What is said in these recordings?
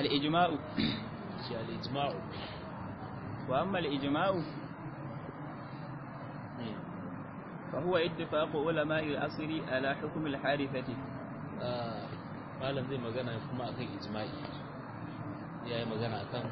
al-ijma'u shi al-ijma'u wa amma al-ijma'u fa huwa ittifaqu ulama'i al-asr ala hukm al-harithati malam zai magana kuma akan ijma'i yayi magana akan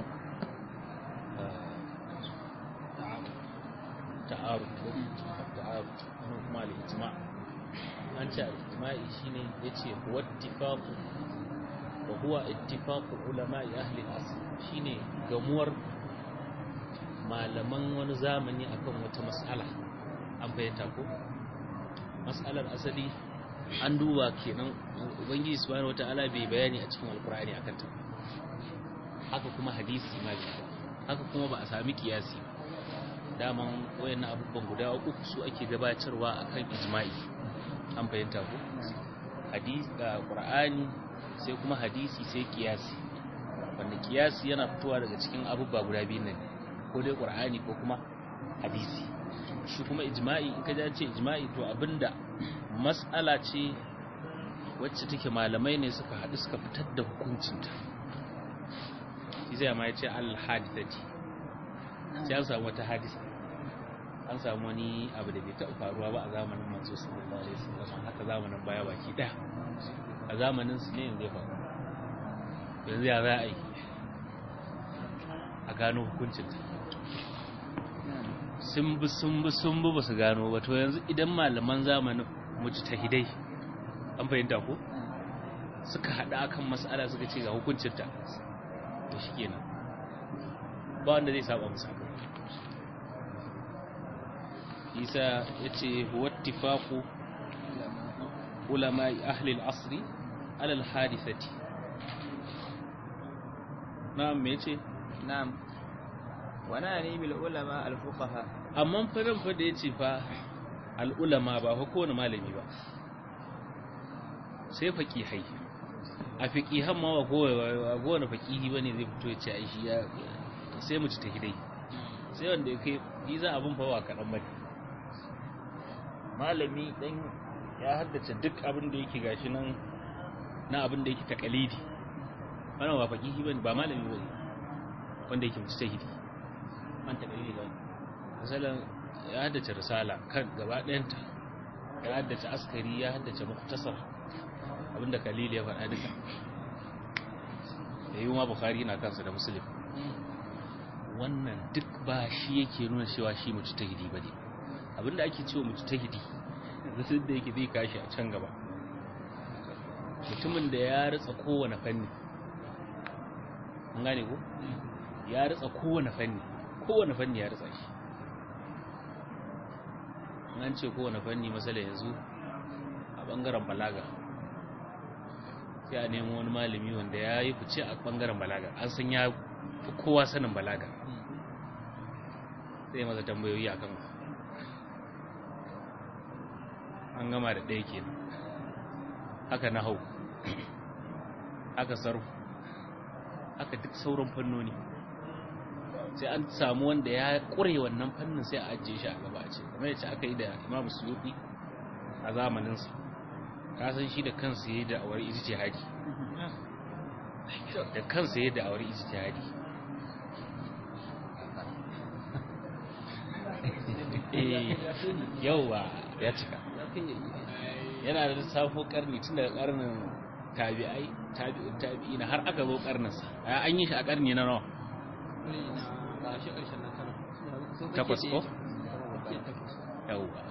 ta'aruf ta'aruf kuma al-ijma' an ce al-ijma'i shine yace huwa ittifaqu wa huwa ittifaqu ulama'i ahli al-asr shine gamuwar malaman wani zamani akan wata mas'ala an bayyana ko mas'alar asali an duba kenan ubangiji subhanahu wataala bai bayani a cikin alqur'ani akan ta haka kuma hadisi ma haka kuma ba a sami kiyasi daman wayannan abubuwan guda uku su ake gabatarwa akan ijma'i an fahimta ko hadisi da qur'ani sai kuma hadisi sai kiyasi wanda kiyasi yana fitowa daga cikin abubuwa guda biyu ne ko dai qur'ani ko kuma hadisi shi kuma ijma'i in ka ce ijma'i to abinda mas'ala ce wacce take malamai ne suka haɗu suka fitar da hukuncinta shi zai ma ya ce al-hadithati sai an samu wata hadisa an samu wani abu da bai taɓa faruwa ba a zamanin manzo sallallahu alaihi wasallam haka zamanin baya baki ɗaya a zamanin su ne yanzu ya faru yanzu ya za a yi a gano hukuncinta sun bi sun bi sun bi ba su gano ba to yanzu idan malaman zamanin mujtahidai an fahimta ko suka hada akan mas'ala suka ce ga hukuncinta to shikenan ba wanda zai saba musu isa yace huwa ittifaqu ulama ahli al-asr ala al-hadithati na'am me yace na'am wa nani bil ulama al-fuqaha amma fadan fa da yace fa al-ulama ba fa kowane malami ba sai faqihai a faqihan ma ba kowane faqihi bane zai fito ya ce ai shi ya sai mu ci ta hidai sai wanda ya kai yi za abin fa ba kaɗan bane malami dan ya haddace duk abin da yake gashi nan na abin da yake takalidi wannan ba faqihi bane ba malami bane wanda yake mujtahidi an takalidi bane misalan ya haddace risala kan gaba ɗayanta ya haddace askari ya haddace muktasar abinda kalili ya faɗa duka da yi ma bukari na kansa da musulun wannan duk ba shi yake nuna cewa shi mujtahidi ba ne abinda ake cewa mujtahidi yanzu da yake zai kashi a can gaba mutumin da ya ritsa kowane fanni an gane ko ya ritsa kowane fanni kowane fanni ya ritsa shi an ce kowane fanni masala yanzu a bangaren balaga sai a nemo wani malami wanda ya yi fice a bangaren balaga an san ya fi kowa sanin balaga sai masa tambayoyi a kan an gama da ɗaya kenan haka na hau haka sarfu haka duk sauran fannoni sai an samu wanda ya ƙure wannan fannin sai a ajiye shi a gaba a ce kamar yace aka yi da imamu suyuti a zamaninsa ka san shi da kansa yayi da awar ijtihadi da kansa yayi da awar ijtihadi eh yawa ya cika yana da safo karni tun daga karnin tabi'ai tabi'in tabi'ina har aka zo karninsa an yi shi a karni na nawa takwas ko? yauwa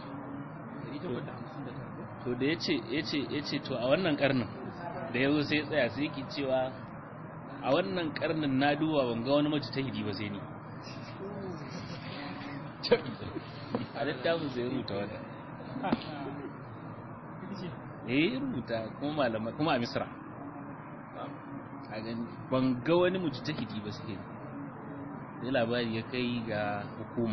to da ya ce to a wannan karnin da ya zo sai tsaya sai yake cewa a wannan karnin na duba ban ga wani mace ta hidi ba sai ni a littafin sai rubuta wata eh rubuta kuma malama kuma a misra a gani ban ga wani mace ta hidi ba sai ni sai labari ya kai ga hukuma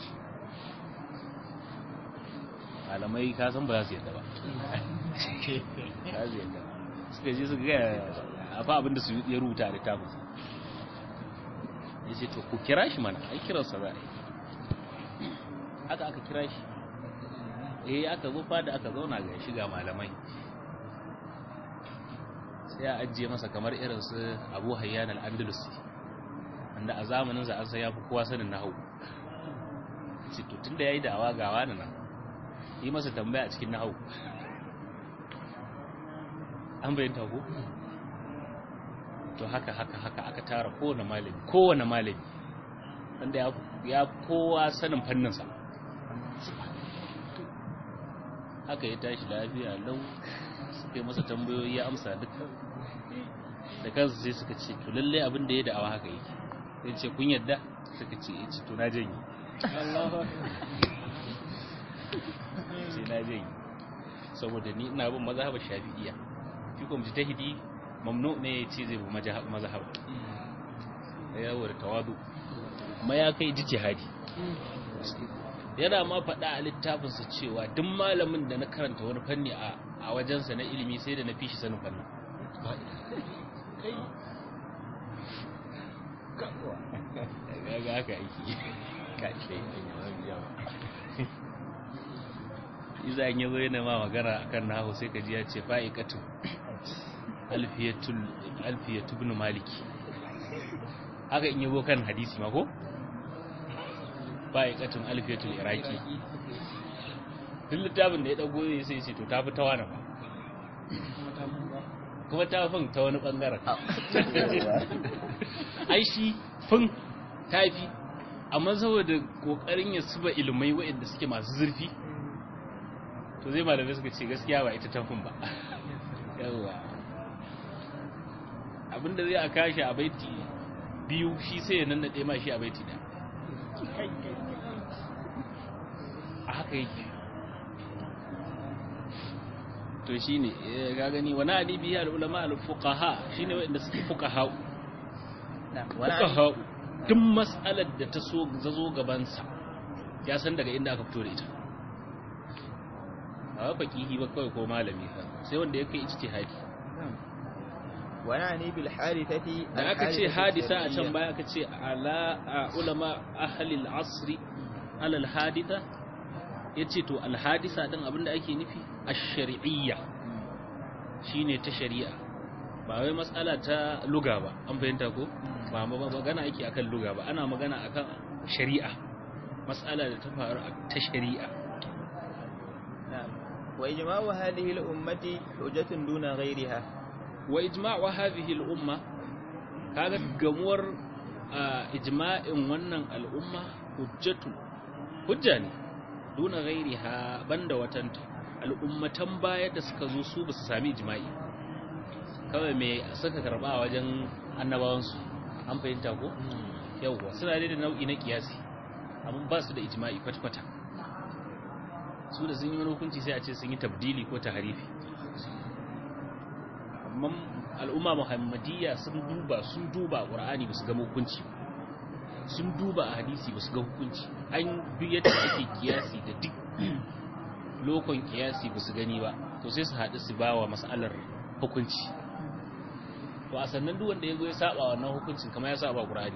malamai kasan ba za su yadda ba za su yadda suka je su gaya a fa abinda su ya rubuta a littafinsa ya ce to ku kira shi mana ai kiransa za a yi haka aka kira shi eh aka zo fada aka zauna ga shiga malamai sai a ajiye masa kamar irin su abu hayyan al-andalusi wanda a zamanin sa an san yafi kowa sanin nahwu ce to tunda yayi da'awa ga wani nan yi masa tambaya a cikin nahwu an bayyana ko to haka haka haka aka tara kowane malami kowane malami wanda ya ya kowa sanin fannin sa haka ya tashi lafiya lau suka yi masa tambayoyi ya amsa duka da kansu sai suka ce to lalle abin da ya da'awa haka yake sai ce kun yadda suka ce ya ce to na janye sai na janye saboda ni ina bin mazhabar shafi'iyya shi kuma mujtahidi mamnu ne ya ce zai bi mazhab ya yawo da tawadu ma ya kai jihadi yana ma faɗa a littafinsa cewa duk malamin da na karanta wani fanni a wajensa na ilimi sai da na fi shi sanin fannin ga haka aiki iza in yazo yana ma magana akan nahu sai ka ji ya ce fa'iqatu alfiyatul alfiyatu ibn maliki haka in yabo kan hadisi ma ko fa'iqatun alfiyatul iraki duk littafin da ya dago zai sai ce to ta fi ta wani ba kuma ta fin ta wani bangaren ai shi fin ta fi amma saboda kokarin ya suba ilmai waɗanda suke masu zurfi to zai malamai suka ce gaskiya ba ita tafin ba yawa abinda zai a kashi a baiti biyu shi sai ya nannaɗe ma shi a baiti da a haka yake to shi ne ga gani wani adibi ya al'ulama al-fuqaha shi ne waɗanda suke fuqaha fuqaha duk mas'alar da ta so zazo gabansa ya san daga inda aka fito da ita ba faqihi ba kawai ko malami fa sai wanda ya kai ijtihadi ونعني بالحادثة da aka ce hadisa a can baya aka ce ala ulama ahli al-asr ala al-haditha yace to al-hadisa din abinda ake nufi ash-shar'iyya shine ta shari'a ba wai matsala ta luga ba an fahimta ko ba magana ake akan luga ba ana magana akan shari'a matsala da ta faru ta shari'a wa ijma'u hadhihi al-ummati hujjatun duna ghayriha wa ijma'u hadhihi al-umma kaga gamuwar ijma'in wannan al'umma hujjatu hujja ne duna ghairiha banda watanta al'ummatan baya da suka zo su ba su sami ijma'i kawai me suka karba a wajen annabawansu an fahimta ko yawwa suna da nau'i na kiyasi amma ba su da ijma'i kwata-kwata su da sun yi wani hukunci sai a ce sun yi tabdili ko taharifi amma al'umma muhammadiyya sun duba sun duba qur'ani ba su ga hukunci sun duba a hadisi ba su ga hukunci an duk yadda ake kiyasi da duk lokon kiyasi ba su gani ba to sai su haɗu su bawa mas'alar hukunci to a sannan duk wanda ya zo ya saba wannan hukuncin kamar ya saba qur'ani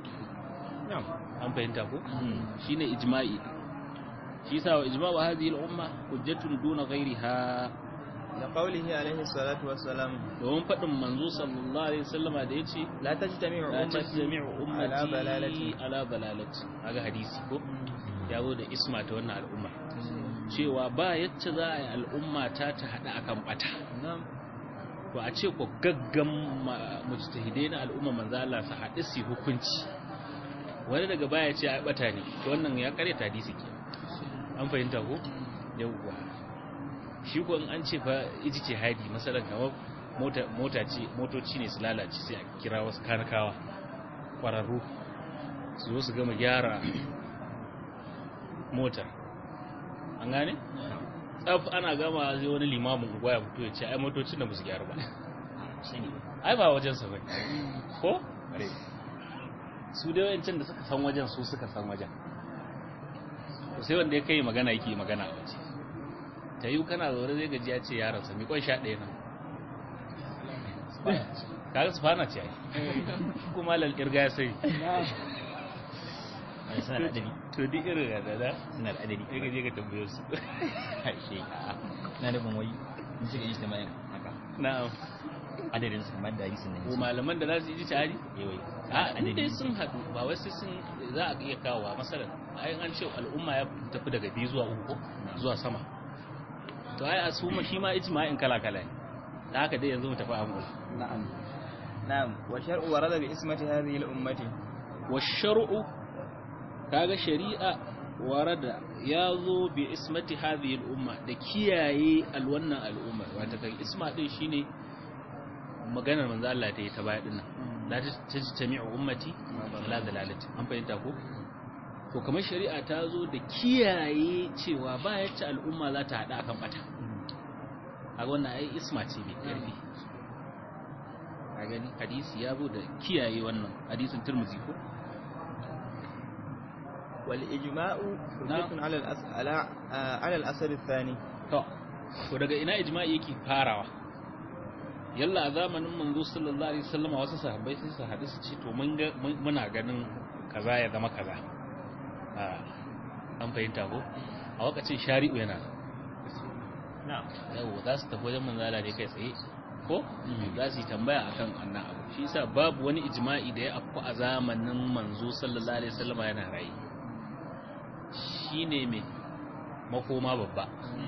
an fahimta ko shine ijma'i shi yasa wa ijma'u hadhihi al-umma hujjatun duna ghayriha da qawlihi alaihi salatu wassalam domin faɗin manzo sallallahu alaihi wasallama da yace la tajtami'u la ummati tajtami'u ummati ala dalalati ala dalalati kaga hadisi ko ya zo da isma ta wannan al'umma cewa ba yacce za a yi al'umma ta ta hada akan bata na'am to a ce ko gaggan ma- mujtahidai na al'umma manzo Allah su haɗu su yi hukunci wani daga baya ce ai bata ne to wannan ya kare hadisi ke an fahimta ko yawwa shi ko in an ce fa ijtihadi masalan kamar mota mota ce motoci ne su lalace sai a kira wasu kanakawa kwararru su zo su gama gyara motar an gane tsaf ana gama sai wani limamin unguwa ya fito ya ce ai motocin da ba su gyaru ba ai ba wajen sa bane ko su dai wayancin da suka san wajen su suka san wajen to sai wanda ya kai magana yake magana a waje ta yi kana zaune zai gaji ya ce yaransa mi kwan sha ɗaya nan kaga su fana ce ai kuma lal kirga ya sai suna da adadi to duk irin da da suna da adadi sai ka je ka tambaye su harshe na nufin wai in suka yi jima'in haka na'am adadin su kamar da hadisin ko nan malaman da za su yi tari yawai a inda sun haɗu ba wai sai sun za a iya kawo masalan ayin an ce al'umma ya tafi daga biyu zuwa uku ko zuwa sama to ai a su ma shi ma ijma'in kala kala ne da haka dai yanzu mu tafi amul نعم نعم والشرع ورد باسمة هذه الأمة wa shar'u kaga shari'a warada ya zo bi ismati hadhihi al-umma da kiyaye alwannan al'ummar wata kan isma din shine maganar manzo Allah ta yi ta baya dinnan la tajtami'u ummati la dalalati an fahimta ko to kamar shari'a ta zo da kiyaye cewa ba yacce al'umma za ta hada akan bata a wannan ai isma ce mai karfi a gani hadisi ya zo da kiyaye wannan hadisin turmuzi ko والإجماع حجة على الأس... على آه، على الأثر الثاني to to daga ina ijma'i yake farawa yalla a zamanin manzo sallallahu alaihi wasallam wasu sahabbai sai su hadisi ce to mun ga mun- muna ganin kaza ya zama kaza a an fahimta ko a lokacin shari'u yana نعم yawo za su tafi wajen manzala ne kai tsaye ko za su yi tambaya akan annan abu shi yasa babu wani ijma'i da ya afku a zamanin manzo sallallahu alaihi wasallam yana rayi shine me makoma babba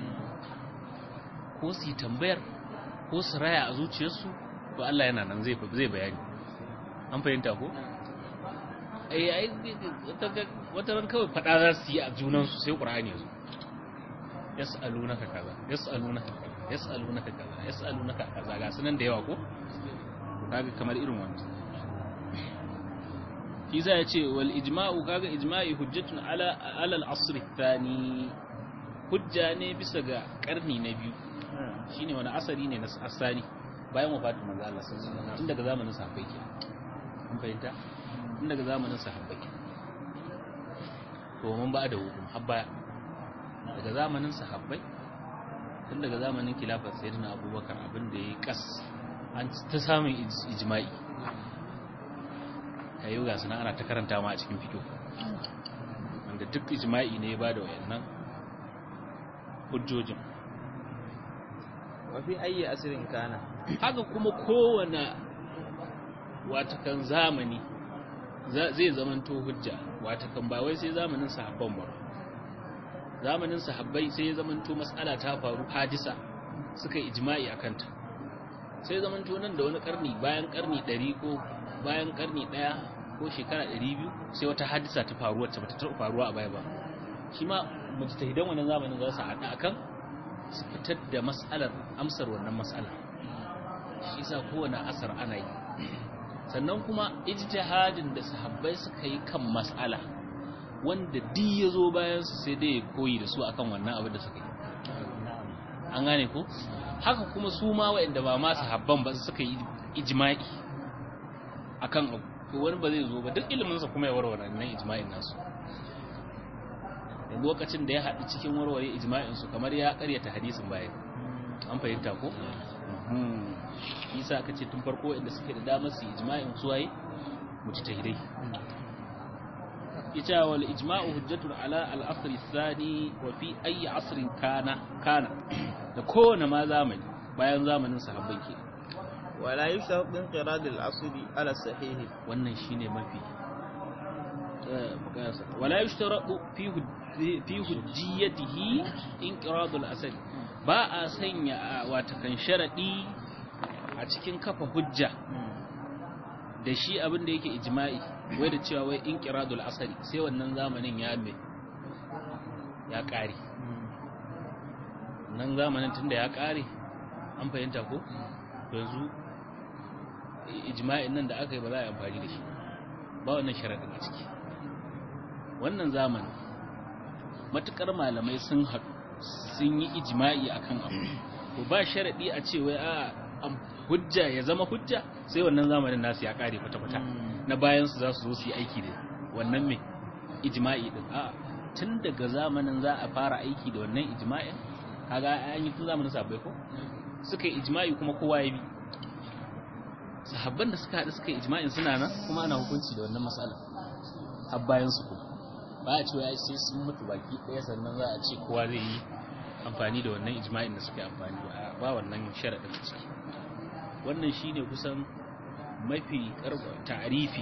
ko su yi tambayar ko su raya a zuciyarsu to Allah yana nan zai zai bayani an fahimta ko ai ai wata- wata ran kawai fada za su yi a junansu sai qur'ani ya zo yas'alunaka kaza yas'alunaka kaza yas'alunaka kaza yas'alunaka kaza ga sunan da yawa ko kaga kamar irin wannan shi ya ce wal ijma'u kaga ijma'i hujjatun ala ala al-asr thani hujja ne bisa ga karni na biyu shine wani asari ne na asani bayan wafatin manzo Allah sallallahu alaihi wasallam tun daga zamanin sahabbai ke an fahimta tun daga zamanin sahabbai to mun ba da hukum har baya daga zamanin sahabbai tun daga zamanin khilafar sayyidina abubakar abin da yayi kas an ta samun ij- ijma'i kayo ga suna ana ta karanta ma a cikin fito wanda duk ijma'i ne ya bada wayannan hujjojin وفي أي أسر كان haka kuma kowane watakan zamani za- zai zamanto hujja watakan ba wai sai zamanin sahabban ba zamanin sahabbai sai ya zamanto matsala ta faru hadisa suka yi ijma'i a kanta sai zamanto nan da wani karni bayan karni 100 ko bayan karni 1 ko shekara 200 sai wata hadisa ta faru wacce bata taɓa faruwa a baya ba shi ma mujtahidan wannan zamanin za su haɗa akan su fitar da mas'alar amsar wannan mas'ala shi sa kowane asar ana yi sannan kuma ijtihadin da sahabbai suka yi kan mas'ala wanda duk ya zo bayan su sai dai ya koyi da su akan wannan abin da suka yi an gane ko haka kuma su ma waɗanda ba ma sahabban ba suka yi ijma'i akan abu to wani ba zai zo ba duk ilimin sa kuma ya warware nan ijma'in nasu yanzu lokacin da ya haɗu cikin warware ijma'in su kamar ya ƙaryata hadisin bayan an fahimta ko isa aka ce tun farko inda suke da damar su ijma'in su waye mujtahidai ita wal ijma'u hujjatun ala al asr thani wa fi ayi asrin kana kana da kowane ma zamani bayan zamanin sahabbai ke ولا يشترط انقراض الأصل على الصحيح wannan shine mafi eh, bukasa wala yushtaratu fi hujj- fi hujjiyatihi inqiradul asl ba a sanya a watakan sharadi a cikin kafa hujja da shi abin da yake ijma'i wai da cewa wai inqiradul asali sai wannan zamanin ya me ya kare nan zamanin tunda ya kare an fahimta ko yanzu ijma'in nan da aka yi ba za a yi amfani da shi ba wannan sharadin a ciki wannan zamanin matukar malamai sun haɗu sun yi ijma'i akan abu to ba sharadi a ce wai a am- hujja ya zama hujja sai wannan zamanin nasu ya kare kwata-kwata na bayan su za su zo su yi aiki da wannan mai ijma'i din a tun daga zamanin za a fara aiki da wannan ijma'in kaga an yi tun zamanin sahabbai ko suka yi ijma'i kuma kowa ya bi sahabban da suka haɗu suka yi ijma'in suna nan kuma ana hukunci da wannan matsala har bayan su kuma ba a cewa ai sai sun mutu baki ɗaya sannan za a ce kowa zai yi amfani da wannan ijma'in da suka yi amfani ba ba wannan sharaɗin a ciki wannan shine kusan mafi karba ta'rifi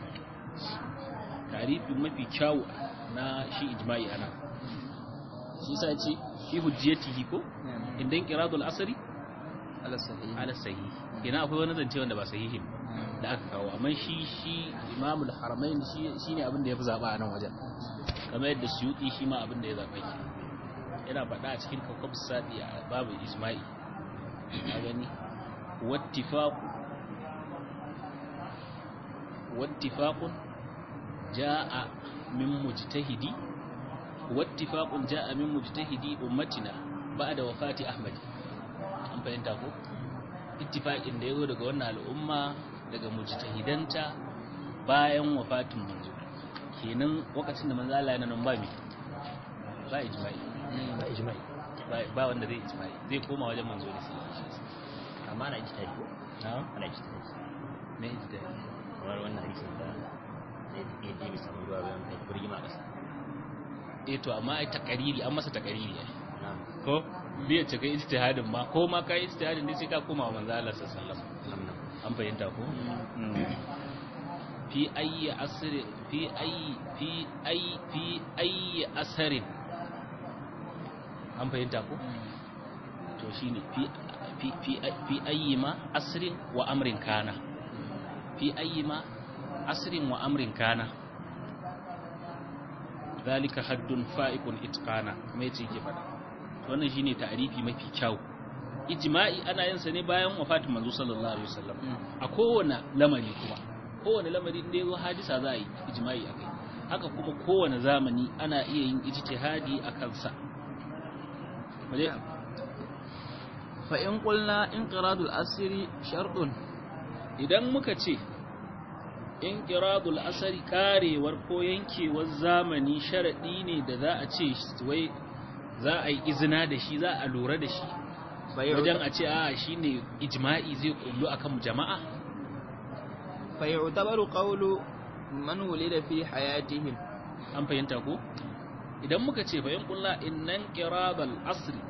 ta'rifi mafi kyawu na shi ijma'i ana shi sa ce fi hujjiyatihi ko idan qiradul asri ala sahih ala sahih ina akwai wani zance wanda ba sahihin da aka kawo amma shi shi imamul haramain shi shine abin da yafi zaba a nan wajen kamar yadda suyuti shi ma abin da ya zaba ki yana faɗa a cikin kawkab sadi a babu isma'i a gani wattifaqu wattifaqun jaa min mujtahidi wattifaqun jaa min mujtahidi ummatina ba'da wafati ahmad an fahimta ko ittifaqin da yazo daga wannan al'umma daga mujtahidanta bayan wafatin manzo kenan lokacin da manzo Allah yana nan ba mi ba ijma'i ba ijma'i ba- ba wanda zai ijma'i zai koma wajen manzo ne sallallahu alaihi wasallam amma ana ijtihadi ko na'am ana ijtihadi ne ijtihadi kamar wannan hadisin da ya ya je bisa mun ruwa bayan kai burgima a ƙasa eh to amma ai takariri an masa takariri ai na'am ko biya ce kai ijtihadin ma ko ma kai ijtihadin ne sai ka koma wa manzo Allah sallallahu alaihi wasallam na'am na'am an fahimta ko fi ayi asri fi ayi fi ayi fi ayi asarin an fahimta ko to shine fi fi fi fi ayi ma asrin wa amrin kana fi ayi ma asrin wa amrin kana zalika haddun fa'iqun itqana kuma yace yake fada wannan shine ta'rifi mafi kyau ijma'i ana yin sa ne bayan wafatin manzo sallallahu alaihi wasallam a kowane lamari kuma kowane lamari da yazo hadisa za a yi ijma'i akai haka kuma kowane zamani ana iya yin ijtihadi a kansa waje fa in qulna inqiradul asri shartun idan muka ce in qiradul asari karewar ko yankewar zamani sharadi ne da za a ce wai za a yi izina da shi za a lura da shi wajen a ce a shine ijma'i zai kullu akan jama'a fa yu'tabaru qawlu man wulida fi hayatihim an fahimta ko idan muka ce bayan kulla innan qiradal asri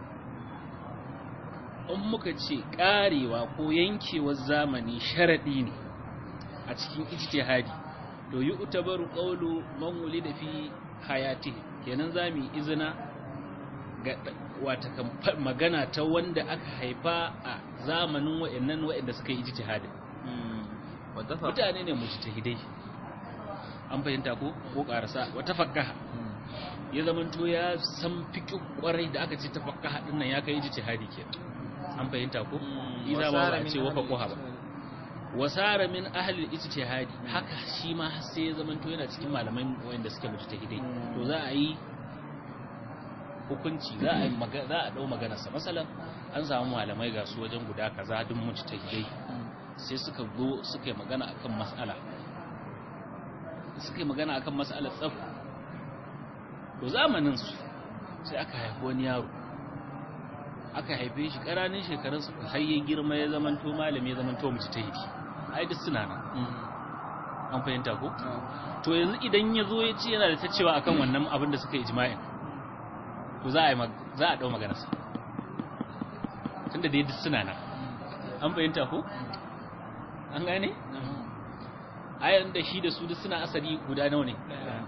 in muka ce karewa ko yankewar zamani sharadi ne a cikin ijtihadi to yi utabaru qawlu man wulida fi hayatihi kenan zamu yi izina ga wata kan magana ta wanda aka haifa a zamanin wa'annan wa'anda suka yi ijtihadi wa tafa mutane ne mujtahidai an fahimta ko ko karasa wa tafakkaha ya zamanto ya san fiqh kwarai da aka ce tafakkaha din nan ya kai ijtihadi kenan an fahimta ko iza ba ba a ce wa faqaha ba wasara min ahli ijtihadi haka shi ma har sai ya zamanto yana cikin malaman wanda suke mujtahidai to za a yi hukunci za a yi maga- za a dau maganar sa masalan an samu malamai ga su wajen guda kaza duk mujtahidai sai suka zo suka yi magana akan mas'ala suka yi magana akan mas'alar tsaf to zamanin su sai aka haifi wani yaro aka haife shi ƙaranin shekarun su har ya girma ya zamanto malami ya zamanto mujtahidi ai duk suna nan an fahimta ko to yanzu idan ya zo ya ce yana da ta cewa akan wannan abin da suka yi ijma'in to za a yi mag- za a dau maganarsa tunda dai duk suna nan an fahimta ko an gane ayan da shi da su duk suna asali guda nawa ne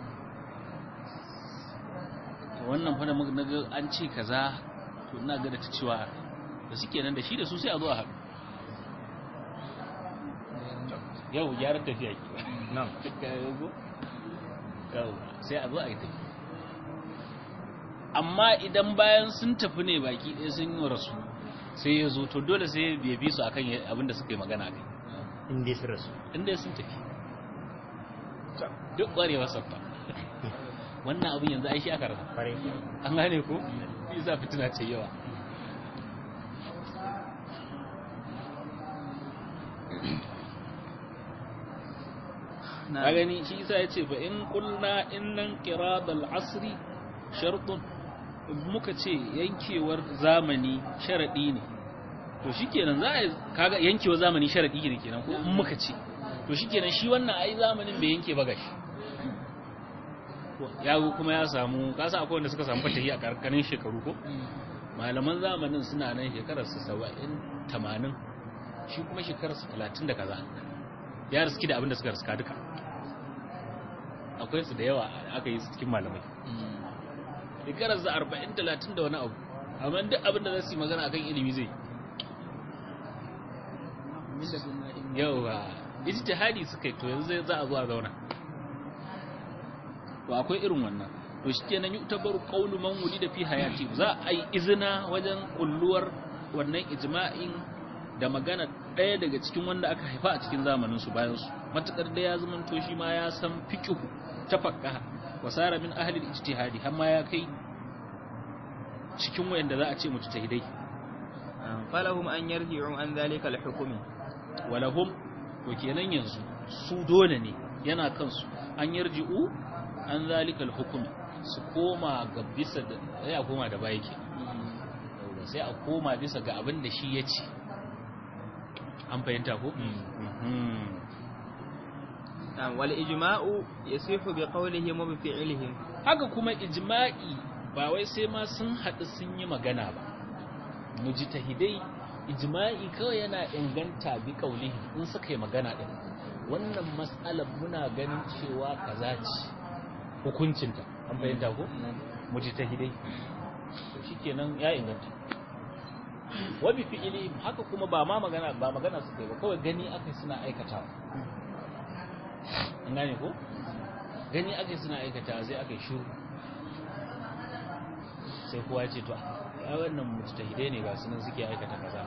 to wannan fa da muka naga an ce kaza to ina ga da ta cewa da suke nan da shi da su sai a zo a haɗu yau gyaran tafiya ke na'am yau sai a zo a yi tafi amma idan bayan sun tafi ne baki ɗaya sun yi rasu sai ya zo to dole sai ya bi su akan abin da suka yi magana kai in dai sun rasu inda sun tafi duk ƙwarewa sabba wannan abin yanzu aishi aka rasa kwarai an gane ko isa fitina ce yawa na ka gani shi isa ya ce fa in kulna innan qiradal asri shartun muka ce yankewar zamani sharadi ne to shikenan za a kaga yankewar zamani sharadi ne kenan ko in muka ce to shikenan shi wannan ai zamanin bai yanke ba gashi ya kuma ya samu kasa akwai wanda suka samu fatahi a karkanin shekaru ko malaman zamanin suna nan shekarar su 70 80 shi kuma shekararsa talatin da kaza ya riski da abin da suka riska duka akwai su da yawa aka yi su cikin malamai shekararsa arba'in talatin da wani abu amma duk abin da za su yi magana akan ilimi zai yawa ijtihadi suka yi to yanzu za a zo a zauna to akwai irin wannan to shikenan yutabaru qawlu man wulida fi hayati za a yi izina wajen kulluwar wannan ijma'in da magana ɗaya daga cikin wanda aka haifa a cikin zamanin su bayan su matakar da ya zama to shi ma ya san fiqhu tafaqqa wasara min ahli al-ijtihadi har ma ya kai cikin wayanda za a ce mujtahidai falahum an yarji'u an dhalika al-hukmi walahum to kenan yanzu su dole ne yana kansu an yarji'u an zalika al-hukmi su koma ga bisa da sai a koma da baya ke sai a koma bisa ga abin da shi ya ce an fahimta ko wal ijma'u yasihu bi qawlihim wa bi fi'lihim haka kuma ijma'i ba wai sai ma sun haɗu sun yi magana ba mujtahidai ijma'i kawai yana inganta bi qawlihi in suka yi magana din wannan mas'alar muna ganin cewa kaza ce hukuncinta an fahimta ko mujtahidai to shikenan ya inganta wa bi fi'li haka kuma ba ma magana ba magana suka yi ba kawai gani akai suna aikatawa an gane ko gani akai suna aikatawa sai akai shiru sai kowa ce to a wannan mujtahidai ne ga sunan suke aikata kaza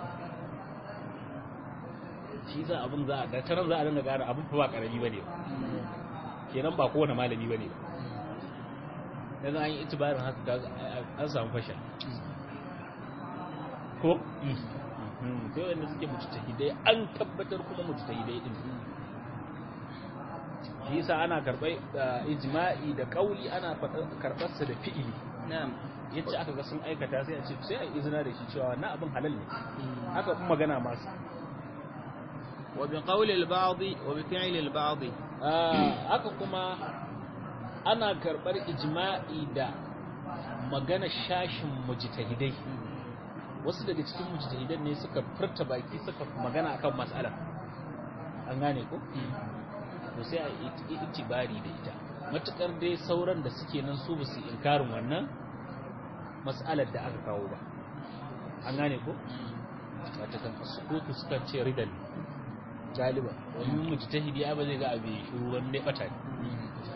shi za abin za a ga taran za a dinga gane abin fa ba karami bane ba kenan ba kowane malami bane ba yanzu an yi itibarin haka an samu fasha ko sai wanda suke mujtahidai an tabbatar kuma mujtahidai din shi yasa ana karɓar ijma'i da kauli ana karɓar sa da fi'ili na'am yace aka ga sun aikata sai a ce sai a izina da shi cewa na abin halal ne haka kuma magana masu wa bi qawli al-ba'd wa bi fi'li al-ba'd haka kuma ana karɓar ijma'i da magana shashin mujtahidai wasu daga cikin mujtahidan ne suka furta baki suka magana akan mas'ala an gane ko to sai a itibari da ita matukar dai sauran da suke nan su ba su inkarin wannan mas'alar da aka kawo ba an gane ko wata kan sukutu suka ce ridan galiba wani mujtahidi ya ba zai ga abin shiru wani bata ne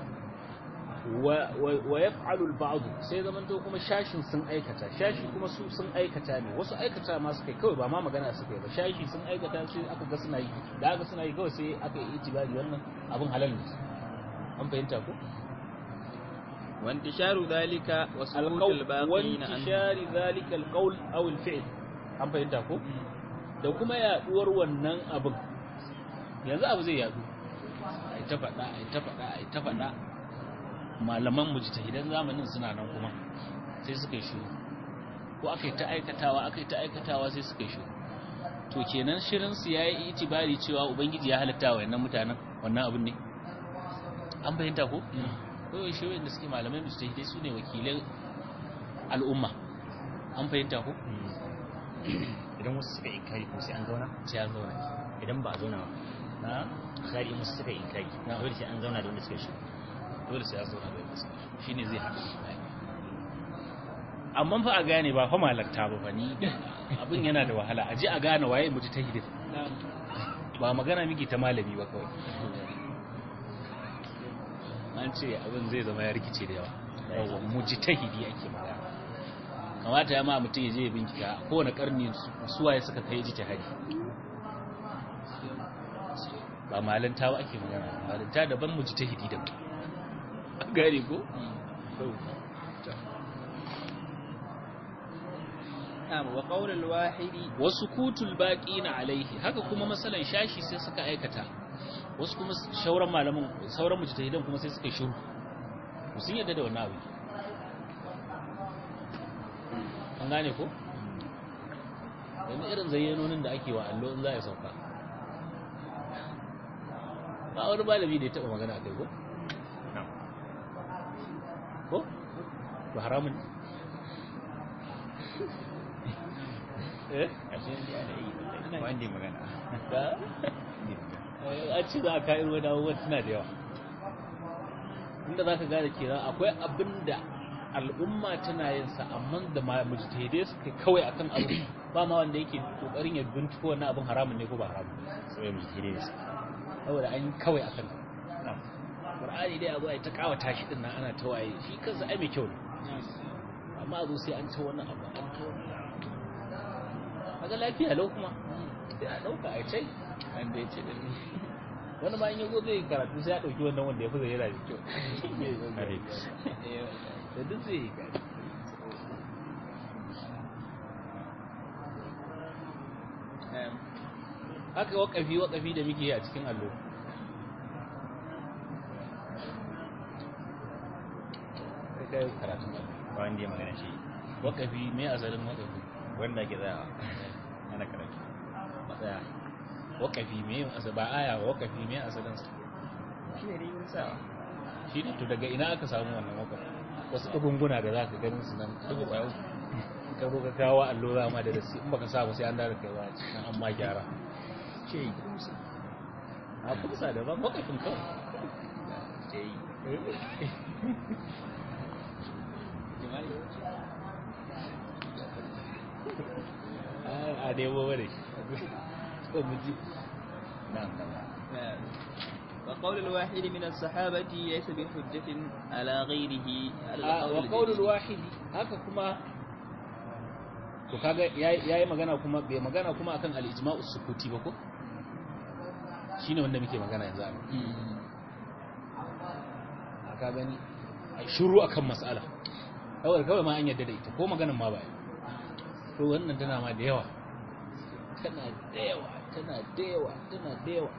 wa yaf'alu al-ba'd sai zaman to kuma shashin sun aikata shashi kuma su sun aikata ne wasu aikata ma suka kawai ba ma magana suka yi ba shashi sun aikata sai aka ga suna yi da aka suna yi kawai sai aka yi itibari wannan abin halal ne an fahimta ko wa intisharu dhalika wa sukut al-baqin an intishari dhalika al-qawl aw al-fi'l an fahimta ko da kuma yaduwar wannan abin yanzu abu zai yadu ai ta faɗa ai ta faɗa ai ta faɗa malaman mujtahidan zamanin suna nan kuma sai suka yi shiru ko aka yi ta aikatawa aka yi ta aikatawa sai suka yi shiru to kenan shirin su yayi itibari cewa ubangiji ya halatta wa wannan mutanen wannan abin ne an bayyanta ko ko shi wanda suke malamai mujtahidai su ne wakilan al'umma an fahimta ko idan wasu suka inkari ko sai an zauna sai an zauna idan ba a zauna ba na misali in wasu suka inkari na dole sai an zauna da wanda suka shi dole sai ya zauna da wasu shi ne zai haɗa amma fa a gane ba fa malakta ba fa ni abin yana da wahala a ji a gane waye mutu ta hidin ba magana miki ta malami ba kawai an ce abin zai zama ya rikice da yawa yawan muji ta hidi ake magana kamata ya ma mutum ya je ya bincika kowane karni suwaye suka kai ji ta hadi ba malanta ba ake magana malanta daban muji ta hidi daban gane ko? wa qawlul wahidi wasu kutul na alaihi haka kuma masalan shashi sai suka aikata wasu kuma shauran malamin sauran mujtahidan kuma sai suka shiru sun yadda da wannan abu an gane ko yanzu irin zayyanonin da ake wa allo in za a sauka ba wani malami da ya taba magana a kai ko ko to haramun eh ashe ne ana yi wallahi wanda ya magana da an ce za a ka irin wani abubuwan suna da yawa inda za ka gane kenan akwai abin da al'umma tana yin sa amma da ma mujtahidai suka kawai akan abu ba ma wanda yake kokarin ya binciko wannan abin haramun ne ko ba haramun sai mu jire da su saboda an yi kawai akan Qur'ani dai abu ai ta kawata shi din nan ana ta waye shi kansa ai mai kyau ne amma a zo sai an ta wannan abu an ta wannan kaga lafiya lau kuma sai a dauka a ce wanda ya ce da ni wani ma in yazo zai karatu sai ya dauki wannan wanda ya fi zai yana da kyau kare da duk zai yi gari Em, haka wakafi wakafi da muke yi a cikin allo kai kai karatun allo ba wanda ya magana shi wakafi me asalin wakafi wanda ke tsayawa ana karatu matsaya wakafi me asali ba aya ba wakafi me asalin sa shi ne dai wani sawa shi ne to daga ina aka samu wannan wakafi wasu ɗagunguna da za ka ganin su nan dubu ɓayo ka zo ka kawo allo za ma da dasi in baka samu sai an dara kai ba cikin an ma gyara ce yi kusa a kusa da ban wakafin kawai ce yi a nemo bane ko mu ji nan nan em, وقول الواحد من الصحابة ليس بحجة على غيره على wa القول qaulul الجديد. wahidi haka kuma to kaga yayi yayi magana kuma bai magana kuma akan al-ijma'u sukuti ba ko shine wanda muke magana yanzu a Mm. ka gani ai shiru akan mas'ala kawai kawai ma an yadda da ita ko maganan ma ba to wannan tana ma da yawa tana da yawa tana da yawa tana da yawa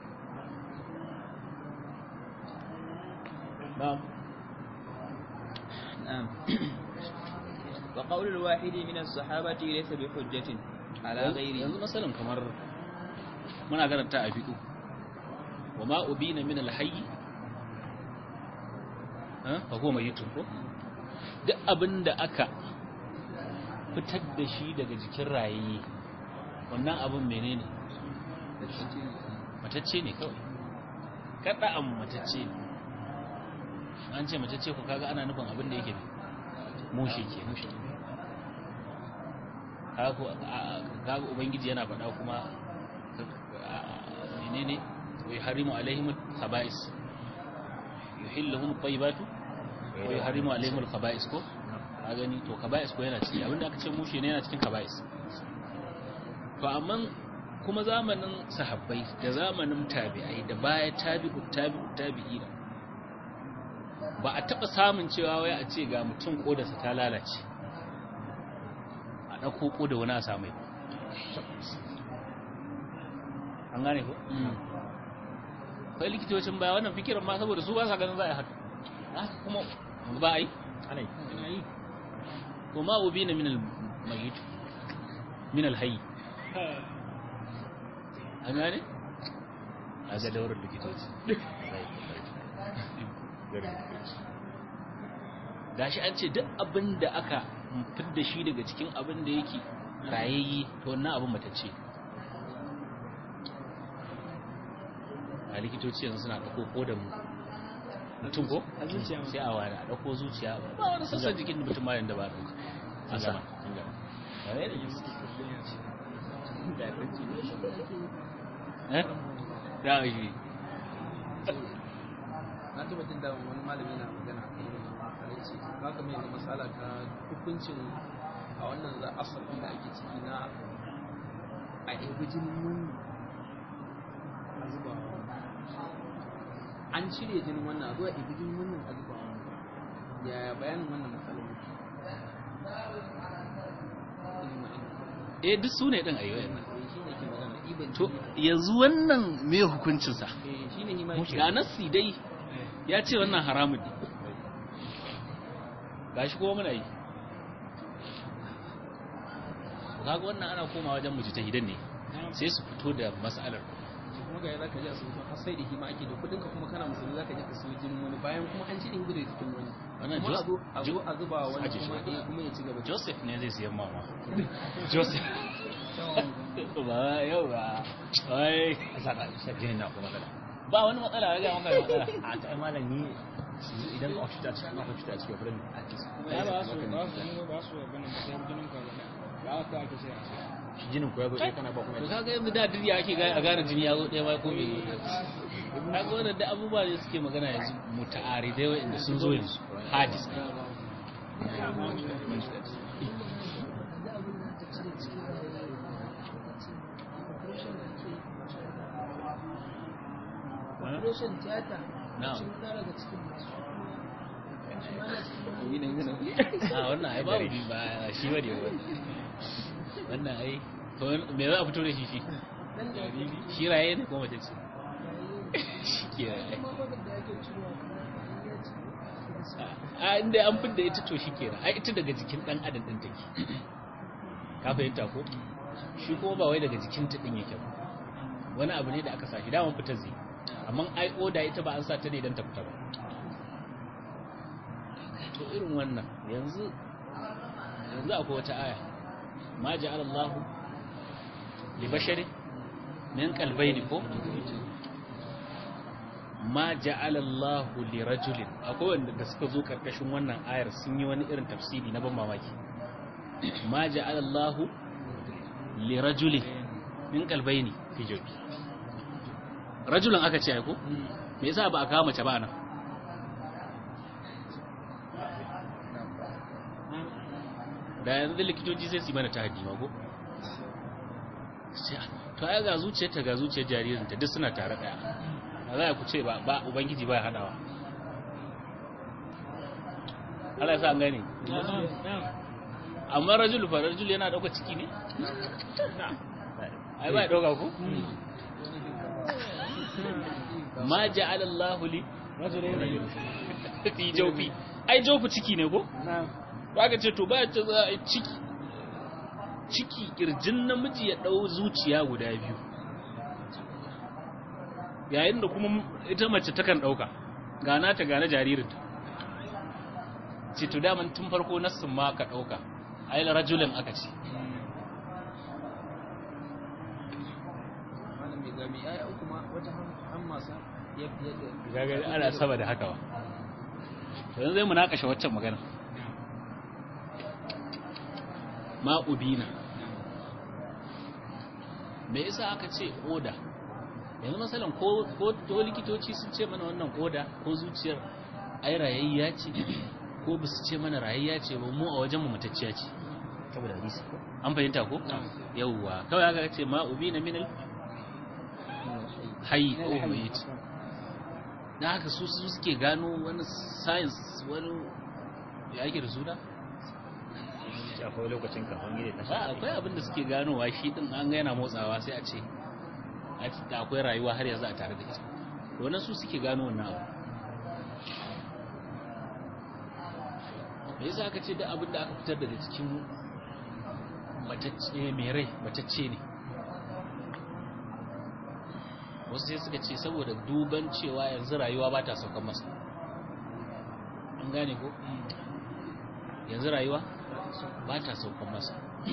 na'am نعم وقول الواحد من الصحابة ليس بحجة على yanzu غيره masalan kamar muna karanta a fiƙo wa ma ubina min alhayy ha fa huwa mayyitun ko duk abinda aka fitar da shi daga jikin rayaye wannan abin menene matacce ne kawai kada an matacce ne an ce matacce ko kaga ana nufin abin da yake mushe ke mushe kaga ubangiji yana faɗa kuma menene wa yuharrimu alaihim khaba'is yuhilluhum tayyibatu wa yuharrimu alaihim khaba'is ko a gani to khaba'is ko yana ciki abinda aka ce mushe ne yana cikin khaba'is to amma kuma zamanin sahabbai da zamanin tabi'ai da baya tabi'u tabi'u tabi'ina ba a taɓa samun cewa wai a ce ga mutum kodarsa ta lalace a ɗauko koda wani a samai an gane ko? kai likitocin baya wannan fikiran ma saboda su ba sa ganin za a yi haka haka kuma ba a yi ana yi ana yi ko ma ubi na minal mayit minal hayi an gane? a ga daular likitoci gashi an ce duk abin da aka fidda shi daga cikin abin da yake rayayye to wannan abin matacce a likitoci yanzu suna ɗauko kodan mutum ko sai a wani a ɗauko zuciya ba wani sassan jikin mutum ma yadda ba a ɗauka a sama eh da shi na taba jin da wani malami na magana a kan irin wannan ce haka mai yanzu masala ta hukuncin a wannan za asabi da ake ciki na a ɗebi jinin wani a zuba wa wani. an cire jinin wannan a zuwa ɗebi jinin wannan a zuba wa wani. yaya bayanin wannan matsalar yake Ilma ilma. eh duk su ne ɗin ayyuwa Eh, shi ne ke magana ɗiban to jini. yanzu wannan me hukuncinsa Eh, shi ne hima yake ga nassi dai ya ce wannan haramun ne gashi kuma muna yi kaga wannan ana koma wajen mujtahidan ne sai su fito da mas'alar kuma ga za ka je asibiti har sai da hima ake da kudin ka kuma kana musulmi za ka je ka siyo jinin wani bayan kuma an ci din gudu da jikin wani Wannan kuma a Jos- zo a zo Jo- a zuba wani Aje shi. kuma eh, kuma ya ci gaba da joseph ne zai siyan mama joseph ba yau ba ai saka jinin na kuma matsala ba wani matsala ya ga maka da matsala a ta ai malam ni yanzu idan ka cuta cikin ka cuta cikin furin ya ba su ba su ba su abin da sai jinin ka gane ba haka ake sai a sai shi jinin ko ya zo ɗaya kana ba kuma to kaga yanzu da duniya ake ga a gane jini ya zo ɗaya ma ko bai zo kaga wannan da abubuwa ne suke magana yanzu muta'aridai wa'anda sun zo yanzu hadis ne operation theater na'am shi ma daga cikin masu shi ma na cikin yi ne yana a wannan ai babu bi ba shi bane wannan wannan ai to me za a fito da shi shi nan da shi raye ne ko mace ce shi ke raye kuma wadanda ake ciwo kuma ya ce a inda an fidda ita to shi kenan ai ita daga jikin dan adam din take ka fahimta ko shi kuma ba wai daga jikin ta din yake ba wani abu ne da aka sa shi daman fitar zai amma ai oda ita ba an sa ta ne don ta fita ba to irin wannan yanzu yanzu akwai wata aya ma ja'ala Allah li bashari min qalbayni ko ma ja'ala Allah li rajulin akwai wanda da suka zo karkashin wannan ayar sun yi wani irin tafsiri na ban mamaki ma ja'ala Allah li rajulin min qalbayni fi jawfi rajulun aka ce ai ko me yasa ba a kawo mace ba nan da yanzu likitoci sai su yi mana ta haddi ko Sai, to ai ga zuciyarta ga zuciyar jaririnta duk suna tare daya a za ku ce ba ba ubangiji ba ya hadawa Allah ya sa an gane amma rajul fa rajul yana dauka ciki ne ai ba ya dauka ko ma ja'ala Allahu li rajulayn fi jawfi ai jawfi ciki ne ko ba ka ce to ba ta za a yi ciki ciki kirjin namiji ya ɗau zuciya guda biyu yayin da kuma ita mace takan ɗauka gana ta gane jaririnta ce to daman tun farko nassin ma ka ɗauka ai rajulin aka ce malam mai gami ai an kuma wata han masa ya fiye da gagari ana saba da haka ba to yanzu zai mu nakashe waccan magana ma'ubina me yasa aka ce oda yanzu masalan ko ko to likitoci sun ce mana wannan oda ko zuciyar ai rayayya ce ko ba su ce mana rayayya ce ba mu a wajen mu mutacciya ce saboda hadisi ko an fahimta ko yawwa kawai aka ce ma'ubina minal hayy ko mayit da haka su su suke gano wani science wani ya ake da suna shi akwai lokacin kafin gida ta ba akwai abin da suke ganowa shi din an ga yana motsawa sai a ce a ce da akwai rayuwa har yanzu a tare da ita to wannan su suke gano wannan abu me yasa aka ce da abin da aka fitar daga cikin matacce mai rai matacce ne wasu sai suka ce saboda duban cewa yanzu rayuwa ba ta saukan masa an gane ko yanzu rayuwa ba ta saukan masa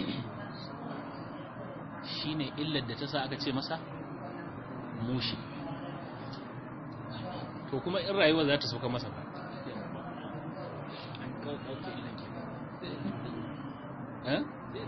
shi ne illar da ta sa aka ce masa mushi to kuma in rayuwa za ta saukan masa ba eh?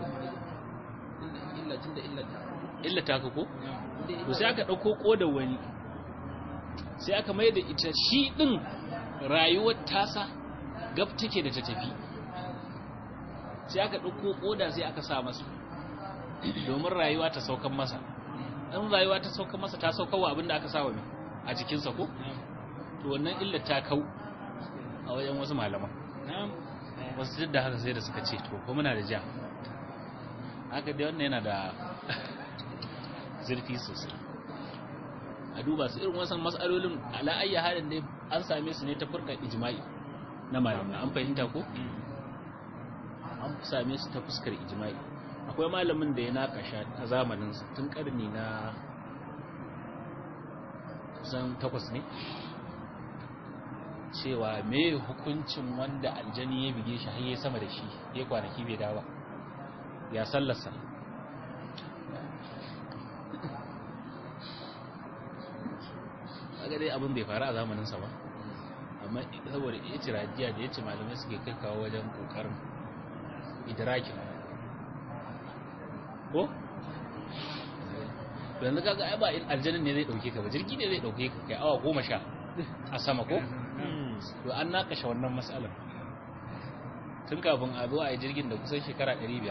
illa tun da illa ta illa ta ka ko? to sai aka ɗauko ƙodar wani sai aka mai da ita shi ɗin rayuwar tasa gab take da ta tafi sai aka ɗauko ƙoda sai aka sa masa domin rayuwa ta saukan masa in rayuwa ta saukan masa ta saukan wa abinda aka sa wa mai a jikinsa ko to wannan illa ta kau a wajen wasu malaman wasu duk da haka sai da suka ce to ko muna da ja haka dai wannan yana da zurfi sosai a duba su irin wasan matsalolin ala'ayya halin dai an same su ne ta furkar ijma'i na malamai an fahimta ko an same su ta fuskar ijma'i akwai malamin da ya nakasha a zamanin tun karni na kusan takwas ne cewa me hukuncin wanda aljani ya bige shi har ya sama da shi ya kwanaki bai dawo ya sallarsa kaga dai abin bai faru a zamaninsa ba amma saboda itirajiya da yace malamai suke kai kawo wajen kokarin idraki ko yanzu kaga ai ba aljannin ne zai dauke ka ba jirgi ne zai dauke ka kai awa goma sha a sama ko to an nakashe wannan matsalar tun kafin a zo a yi jirgin da kusan shekara 500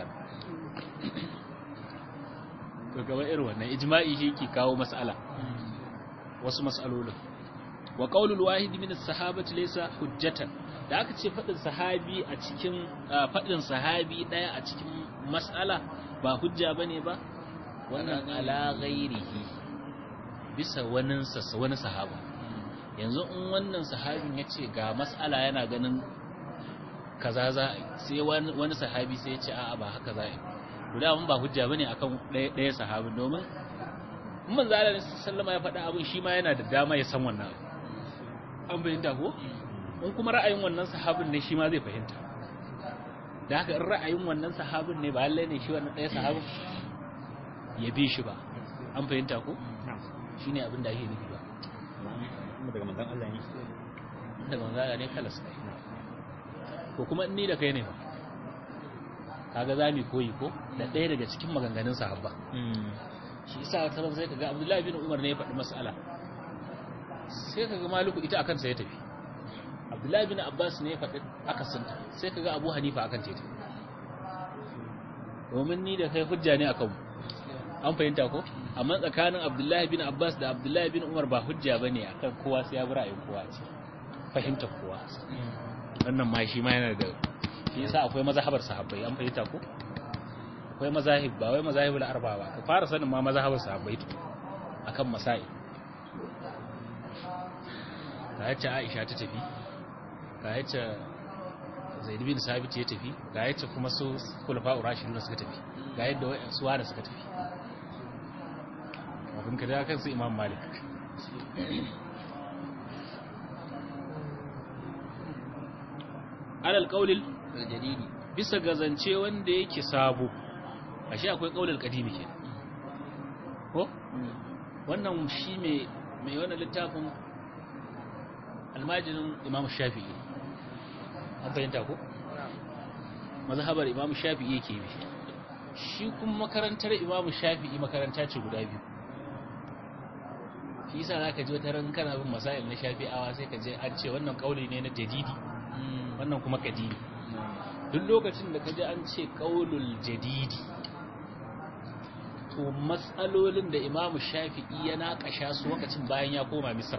to gaba irin wannan ijma'i shi ke kawo matsala wasu matsalolin wa qaulul wahid min as-sahabati laysa hujjatan da aka ce fadin sahabi a cikin fadin sahabi daya a cikin mas'ala ba hujja bane ba wannan ala ghairihi bisa wanin sa wani sahaba yanzu in wannan sahabin yace ga mas'ala yana ganin kaza za sai wani sahabi sai ya ce a'a ba haka za a yi to da ba hujja bane akan daya sahabin domin in manzo Allah sallama ya faɗa abin shi ma yana da dama ya san wannan an bayyana ko in kuma ra'ayin wannan sahabin ne shi ma zai fahimta da haka in ra'ayin wannan sahabin ne ba lalle ne shi wannan ɗaya sahabin ya bi shi ba an fahimta ko shine abin da ake nufi ba kuma daga manzon Allah ne daga manzo Allah ne kala sai ko kuma in ni da kai ne ba kaga zamu koyi ko da ɗaya daga cikin maganganun sahabba shi isa wata ran sai kaga Abdullahi bin Umar ne ya faɗi mas'ala sai kaga Maliku ita akan sa ya tafi Abdullahi bin Abbas ne ya faɗi akasinta sai kaga Abu Hanifa akan ta tafi domin ni da kai hujja ne akan mu an fahimta ko amma tsakanin Abdullahi bin Abbas da Abdullahi bin Umar ba hujja bane akan kowa sai ya bi ra'ayin kowa ce fahimtar kowa wannan ma shi ma yana da shi yasa akwai mazhabar sahabbai an fahimta ko akwai mazahib ba wai mazahibul arba ba ka fara sanin ma mazhabar sahabbai to akan masai ga yace Aisha ta tafi ga yace Zaid bin Sabit ya tafi ga yace kuma su khulafa'ur rashidun suka tafi ga yadda wayan suwa da suka tafi abin ka da kan su Imam Malik alal qaulil aljadidi bisa ga zance wanda yake sabo ashe akwai qaulul qadimi ke ko wannan shi mai mai wannan littafin almajirin imam shafi'i an fahimta ko mazhabar imam shafi'i yake bi shi kuma makarantar imam shafi'i makaranta ce guda biyu shi yasa zaka ji wata ran kana bin masail na shafi'awa sai ka je an ce wannan kauli ne na jadidi wannan kuma kadimi duk lokacin da ka ji an ce kaulul jadidi to matsalolin da imamu shafi'i ya naƙasha su lokacin bayan ya koma misra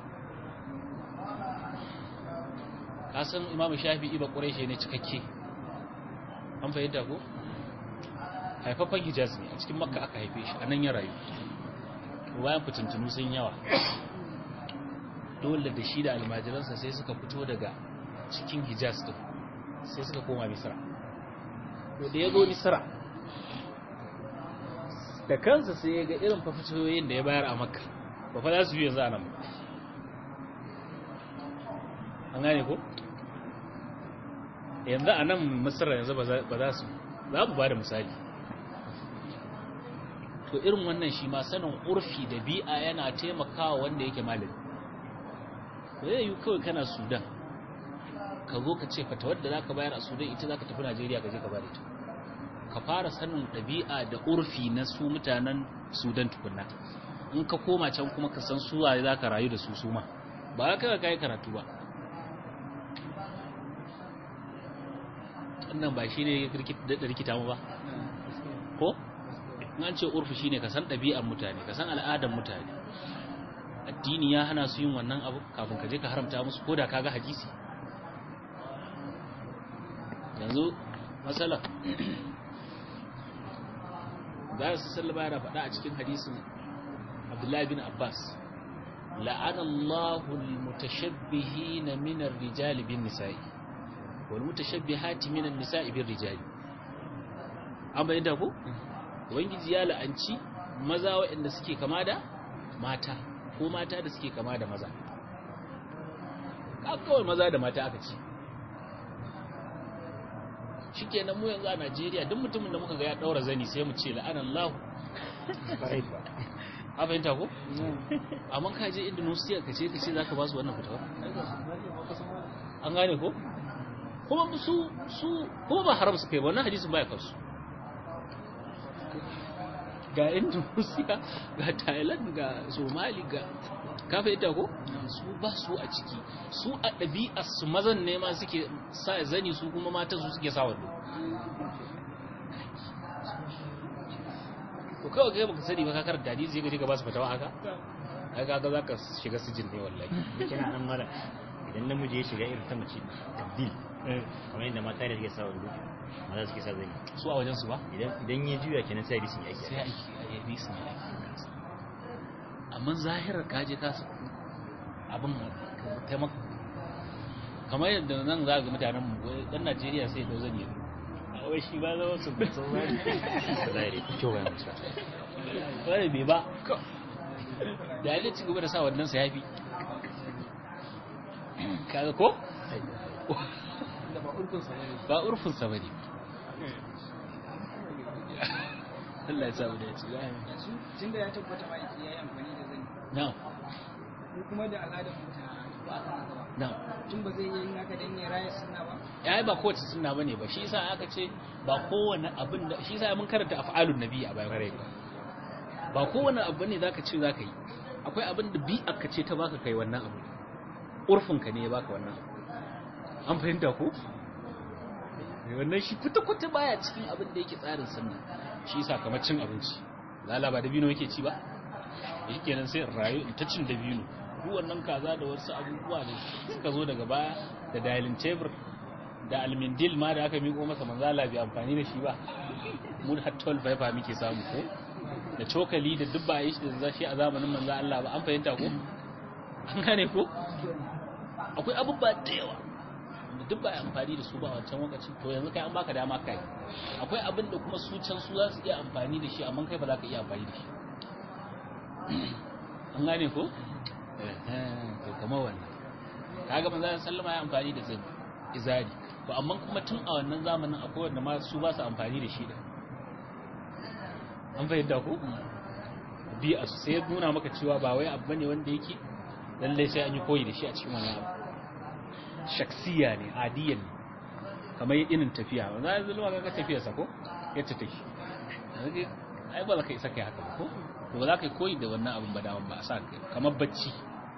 kasan imamu shafi'i ba ƙureshe ne cikakke an fahimta ko haifafan hijaz ne a cikin makka aka haife shi a nan ya rayu bayan fitintunu sun yawa dole da shi da almajiransa sai suka fito daga cikin hijaz din sai suka koma misra to da ya zo misra da kansa sai ya ga irin fafitoyin da ya bayar a makka ba fa za su yi yanzu a nan ba an gane ko yanzu a nan misra yanzu ba za su za mu ba da misali to irin wannan shi ma sanin urfi da bi'a yana taimakawa wanda yake malami ba zai yi kawai kana sudan ka zo ka ce fata wadda za ka bayar a sudan ita za ka tafi najeriya ka je ka bada ita ka fara sanin ɗabi'a da urfi na su mutanen sudan tukunna in ka koma can kuma ka san suwa za ka rayu da su suma ba ka ka yi karatu ba wannan ba shi ne da rikita mu ba ko in an ce urfi shi ne ka san ɗabi'ar mutane ka san al'adar mutane addini ya hana su yin wannan abu kafin ka je ka haramta musu ko da ka ga hadisi yanzu matsala za su sallama yana faɗa a cikin hadisin abdullahi bin abbas la'ana allahu almutashabbihina min ar-rijali bin nisa'i wal mutashabbihati min an-nisa'i bin rijali an bayyana ko ubangiji ya la'anci maza waɗanda suke kama da mata ko mata da suke kama da maza kawai maza da mata aka ce shikenan mu yanzu a Najeriya duk mutumin da muka ga ya daura zani sai mu ce la'anallahu a fahimta ko amma ka je Indonesia ka ce ka ce zaka ba su wannan fitawa an gane ko kuma su su kuma ba haram su kai ba wannan hadisin baya kansu ga Indonesia ga Thailand ga Somali ga ka fahimta ko su ba su a ciki su a ɗabi'ar su mazan ne ma suke sa zani su kuma matan su suke sa wando to kawai kai baka sani ba ka karanta hadisi sai ka je ka ba su fatawa haka ai kaga zaka shiga sijin ne wallahi kina nan mara idan namiji ya shiga irin ta mace tabdil kamar yadda mata ne suke sa wando maza suke sa zani su a wajen su ba idan idan ya juya kenan sai hadisin ya sai aiki aiki a yabi su ne amma zahirar kaje ka su abin taimaka kamar yadda nan za ga mutanen mu wai dan Najeriya sai da zani a wai shi ba zama su bai san zani da zahiri kyau ga mutum wani bai ba da ya ci gaba da sa wannan sa yafi kaga ko da ba urkun sa bane ba urfin sa bane Allah ya sa mu da ya ci yanzu tun da ya tabbata ma yake yayi amfani da zani na'am ko kuma da al'adar mu ta ba a haka ba na'am tun ba zai yi yin haka dan ya raya sunna ba ya ba kowace sunna bane ba shi yasa aka ce ba kowane abin da shi yasa mun karanta af'alun nabi a bayan rai ba kowane abu ne zaka ce zaka yi akwai abin da bi aka ce ta baka kai wannan abu urfin ka ne ya baka wannan abu an fahimta ko wannan shi kuta kuta baya cikin abin da yake tsarin sunna shi yasa kamar cin abinci lala ba dabino yake ci ba shikenan sai in rayu in ta cin dabino duk wannan kaza da wasu abubuwa da suka zo daga baya da dialing table da almindil ma da aka miko masa manzala bai amfani da shi ba mun har 12 fiber muke samu ko da cokali da duk ba a yi shi da zashi a zamanin manzo Allah ba an fahimta ko an gane ko akwai abubuwa da yawa da duk ba a amfani da su ba a wancan lokaci to yanzu kai an baka dama kai akwai abin da kuma su can su za su iya amfani da shi amma kai ba za ka iya amfani da shi an gane ko to kamar wannan kaga manzo sallama ya amfani da zai izari to amma kuma tun a wannan zamanin akwai wanda ma su ba su amfani da shi da an fahimta ko bi a sai ya nuna maka cewa ba wai abu bane wanda yake lallai sai an yi koyi da shi a cikin wannan abu shaksiya ne adiyan ne kamar irin tafiya ba za a zama ga tafiyar sa ko yadda take yanzu ai ba za ka isa kai haka ba ko to ba za ka yi koyi da wannan abin ba daman ba a sa kai kamar bacci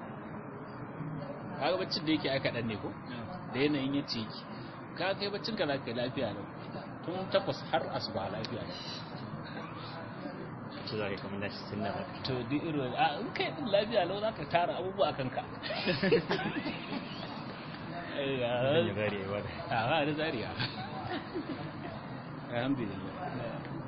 kaga baccin da yake ai kaɗan ne ko da yanayin yace yake ka kai baccin ka za ka yi lafiya lau tun takwas har asuba lafiya lau su za ka kamar nashi sunna ba to duk irin a in kai din lafiya lau za ka tara abubuwa a kanka dan ya bari ya wada a ba da zariya alhamdulillah